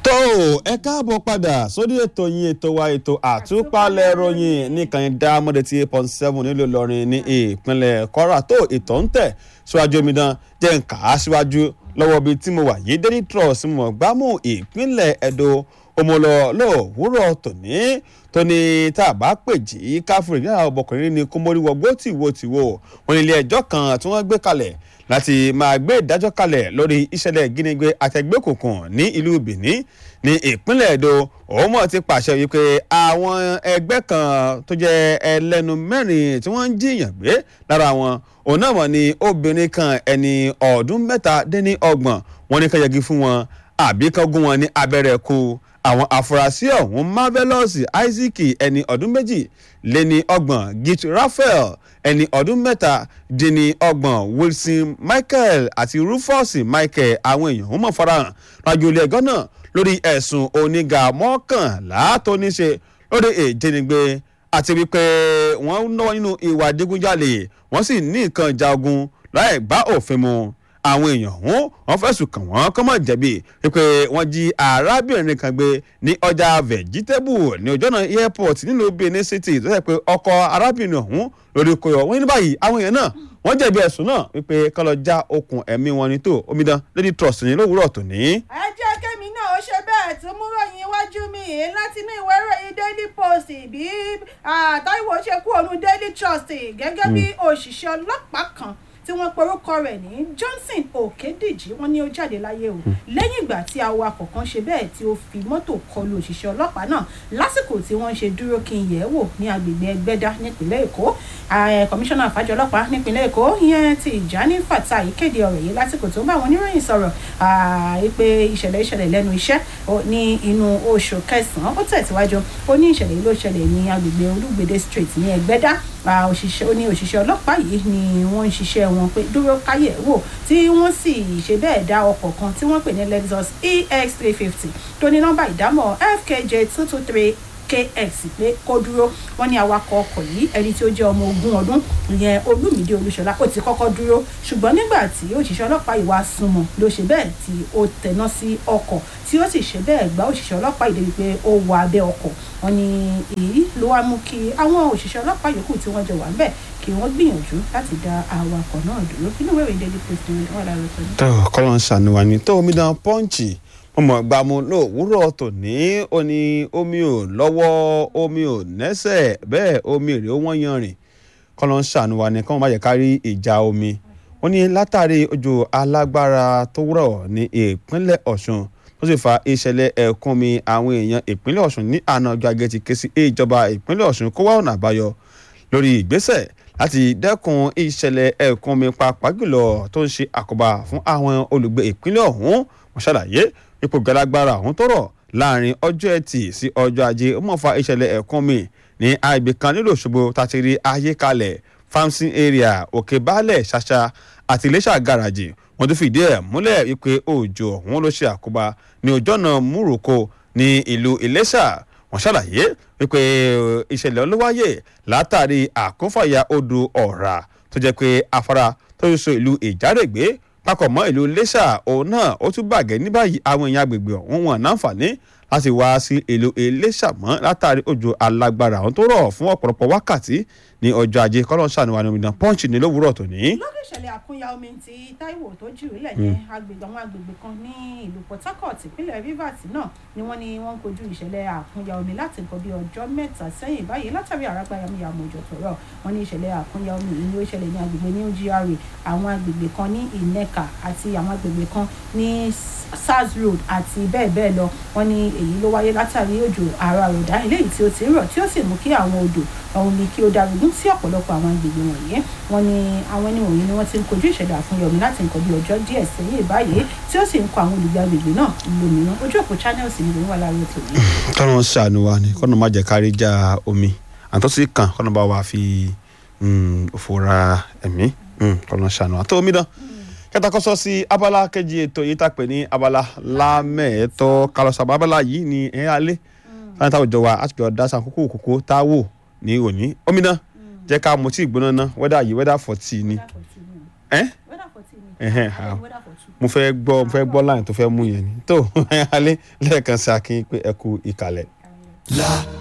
tó ẹ káàbọ̀ padà sórí ètò yín ètò wa ètò àtúpalẹ̀ ròyìn nìkan dá mọ́dé tí eight point seven nílùú Ìlọrin ní ìpínlẹ̀ Kwara tó ètò ń tẹ̀ síwájú omidan jẹ́ ń kà á síwájú lọ́wọ́ bíi tí mo wà yìí Daily Trust mọ̀ gbámú ìpínlẹ̀ Ẹdó òmùlọ lówùúrọ̀ tòní tóní tá a bá pè jí káfíńrì ní àwọn ọmọkùnrin ní kómórí wọgbó tìwo tìwo wọn ní ilé ẹjọ́ kan tí wọ́n gbé kalẹ̀ láti máa gbé ìdájọ́ kalẹ̀ lórí ìṣẹ̀lẹ̀ ìjínigbé àtẹ̀gbẹ́kùnkùn ní ìlú Benin ní ìpínlẹ̀ Èdò òun mọ̀ ti pàṣẹ wípé àwọn ẹgbẹ́ kan tó jẹ́ ẹlẹ́nu mẹ́rin tí wọ́n ń jiyàn gbé lára wọn òun náà mọ̀ ní obìnrin kan ẹni ọdún mẹ́ta dín ní ọgbọ̀n wọn ní ká yẹgi fún wọn àbí kan gún wọn ní abẹ́rẹ́ kú àwọn afurasí ọ̀hún marvelous isaac ẹni ọdún méjì lé ní ọgbọ̀n git raphael ẹni ọdún mẹ́ta dín ní ọgbọ̀n wilson michael àti rufus michael àwọn èèyàn ń mọ̀ farahàn rájò ilé ẹjọ́ náà lórí ẹ̀sùn oníga mọ́kànlá tó ní ṣe lórí ìjínigbé àti wípé wọ́n náwó nínú ìwà adigunjalè wọ́n sì ní nǹkan ìjà ogun láì bá òfin mu àwọn èèyàn ọ̀hún wọ́n fẹ̀sùn kàn wọ́n kọ́ mọ̀ jẹ̀bi wípé wọ́n jí arábìnrin kan gbé ní ọjà vegetable ní ọjọ́ náà airport nílùú Benin City tó yẹ pé ọkọ arábìnrin ọ̀hún lórí koyọ̀ wọ́n ní báyìí àwọn èèyàn náà wọ́n jẹ̀bi ẹ̀sùn náà wípé kọ́ lọ já okùn ẹ̀mí wọn ní tó omidan Lady Trust ní lówùúrọ̀ tòní. ẹ jẹ́ kẹ́mi náà ó ṣe bẹ́ẹ̀ tó mú ròyìn iwájú mi yìí láti inú ìwé ìròyìn Daily Post bí Táíwò ṣe kú òun Daily Trust gẹ́gẹ́ bí òṣìṣẹ́ ọlọ́pàá kan tí wọ́n porúkọ rẹ̀ ní Johnson Òkèdìjì wọ́n ní ó jáde láyé o lẹ́yìn ìgbà tí awakọ̀ kan ṣe bẹ́ẹ̀ tí ó fi mọ́tò kọlu òṣìṣẹ́ ọlọ́pàá náà lásìkò tí wọ́n ṣe dúró kí n yẹ̀ ẹ́ wò ní agbègbè Ẹgbẹ́dá nípínlẹ̀ Èkó kọmíṣánná àfájọ ọlọ́pàá nípínlẹ̀ Èkó ìyẹn ti Ìjání Fatai kéde ọ̀rọ̀ yìí lásìkò tó ń bá àwọn oníròyìn sọ̀rọ̀ pé ìṣẹ̀lẹ̀ ìṣẹ̀lẹ̀ lẹ́nu iṣẹ́ ní inú oṣù kẹsàn-án ó tẹ̀síwájú ó ní ìṣẹ̀lẹ̀ yìí ló ṣẹlẹ̀ ní agbègbè Olúgbèdé Street ní Ẹgbẹ́dá òṣìṣẹ́ ó ní òṣìṣẹ́ ọlọ́pàá yìí ni wọ́n ń ṣiṣẹ́ wọn pé dúró káyẹ̀ wò tí wọ́n sì ṣe bẹ́ẹ̀ dá ọkọ̀ kan tí wọ́n pè ní Lexus EX three fifty tó ní nọ́mbà ìdámọ̀ FKJ two two three kx pé kó dúró wọ́n ní awakọ̀ ọkọ̀ yìí ẹni tí ó jẹ́ ọmọ ogún ọdún ìyẹn olúmídé olúṣọlá ó ti kọ́kọ́ dúró ṣùgbọ́n nígbà tí òṣìṣẹ́ ọlọ́pàá yìí wá súnmọ́ ló ṣe bẹ́ẹ̀ tí ó tẹná sí ọkọ̀ tí ó sì ṣe bẹ́ẹ̀ gbá òṣìṣẹ́ ọlọ́pàá yìí débi pé ó wọ abẹ́ ọkọ̀ wọ́n ní èyí ló wá mú kí àwọn òṣìṣẹ́ ọlọ́pàá yòókù tí wọ́n jọ wà ńbẹ̀ kí wọ́n gbìyànjú láti dá awakọ̀ náà dúró inú ìwé ìròyìn daily post ni wọ́n lára sọ. tó kọ́lọ́ ń ṣàníwá ni tó omidan pọ́ǹchì ọmọ gbàmú lówùúrọ̀ tòní ó ní omi ò lọ́wọ́ omi ò nẹ́sẹ̀ bẹ́ẹ̀ omi rèé ó wọ́n yanrìn kọ́lọ́ ń ṣàníwá ni kọ́mọ má jẹ́ ká rí ìjà omi wọ́n ní látàrí òjò alágbára tó rọ̀ ní ìpínlẹ̀ Ọ̀ṣun tó sì fa ìṣẹ̀lẹ̀ ẹ̀kún mi àwọn èèyàn ìpínlẹ̀ Ọ̀ṣun ní àná ọjọ́ ajé ti ké sí ìjọba ìpínlẹ̀ Ọ̀ṣun kó wá ọ̀nà àbáyọ lórí ìgbésẹ̀ láti dẹ́kun ìṣẹ̀lẹ̀ ẹ̀kún mi pàápàá jùlọ tó ń ṣe àkóbá fún àwọn olùgbé ìpínlẹ̀ ọ̀hún wọ́n ṣàlàyé ipò galagbára ọ̀hún tó rọ̀ láàrin ọjọ́ ẹtì sí ọjọ́ ajé ó mọ̀ fa ìṣẹ̀lẹ̀ ẹ̀kún mi ní àgbè kan nílò Òṣogbo tàti rí ayé kalẹ̀ farming area òkè baálẹ̀ ṣàṣà àti iléṣà garaji wọ́n tún fìdí ẹ̀ múlẹ̀ wípé òjò ọ̀hún ló ṣe àkóbá ní ọjọ́ náà múròkó ní ìlú iléṣà wọ́n ṣàlàyé wípé ìṣẹ̀lẹ̀ olówáyè látàrí àkúnfàyà odò ọ̀rá tó jẹ́ pé afárá tó ń so ìlú ìjárègbé papọ̀ mọ́ ìlú iléṣà òun náà ó tún bàgẹ́ ní báyìí àwọn èèyàn agbègbè ọ̀hún wọn náǹfààní láti wá sí ìlú iléṣà mọ́ látàrí òjò alágbára àwọn tó rọ̀ fún ọ̀pọ̀lọpọ̀ wákàtí ní ọjọ́ ajé kọ́lọ́n ṣàánúwá ní omidan punch ní lówùúrọ̀ tòní. lórí ìṣẹ̀lẹ̀ àkúnya omi ti Táíwò tó jù ú lẹ̀ yẹn agbègbè àwọn agbègbè kan ní ìlú Port Harcourt ìpínlẹ̀ Rivers náà ni wọ́n ní wọ́n ń kojú ìṣẹ̀lẹ̀ àkúnya omi láti nǹkan bí ọjọ́ mẹ́ta sẹ́yìn báyìí látàrí àràgbá yamuyamu òjò tó rọ̀ wọ́n ní ìṣẹ̀lẹ̀ àkúnya omi yìí ni ó ṣẹlẹ̀ ní agbègbè ní GRA àwọn agbègbè kan ní Ìnẹ́ka àti àwọn agbègbè kan ní SARS Road àti bẹ́ẹ̀ bẹ́ẹ̀ lọ wọ́n ní èyí ló wáyé látàrí òjò àrà àròdá eléyìí tí ó ti ń rọ̀ tí ó sì mú kí àwọn odò ọ̀hún ni kí ó darúgún sí ọ̀pọ̀lọpọ̀ àwọn agbègbè wọ̀nyí wọ́n ní àwọn ẹni wọ̀nyí ni wọ́n ti ń kojú ìṣẹ̀lẹ̀ àfúnyọ̀mí láti nǹkan bí ọjọ́ díẹ̀ sẹ́yìn báyìí tí ó sì ń kọ àwọn olùgbé agbègbè náà lómìnira ojú òpó channels ni ìròyìn wà láàárọ̀ tòní. kọ́nà ṣàánú wa ni kọ́nà má jẹ́ kárí já omi àtọ́sí kan kọ́nà bá wa fi òfòrà ẹ̀mí kọ́nà ṣàánú wa tó omi dán kẹtakọsọ sí abala kejì ètò yìí tá a pè ní abala lámẹẹtọ kálọsàbà abala yìí ní ẹ alẹ láti táwọn ìjọba àti ìjọba dáṣà kókó kókó tá a wò ní òní omi náà jẹ́ ká mutí ìgbóná ná wẹ́dà yìí wẹ́dà fọ̀tì ni ẹ́ weather fourteen ni ẹ̀hẹ́n, ah, mo fẹ́ gbọ́ mo fẹ́ gbọ́ láyìn tó fẹ́ mú yẹn ni tó alẹ́ lẹ́ẹ̀kan sí akin pé ẹ kú ìkàlẹ̀.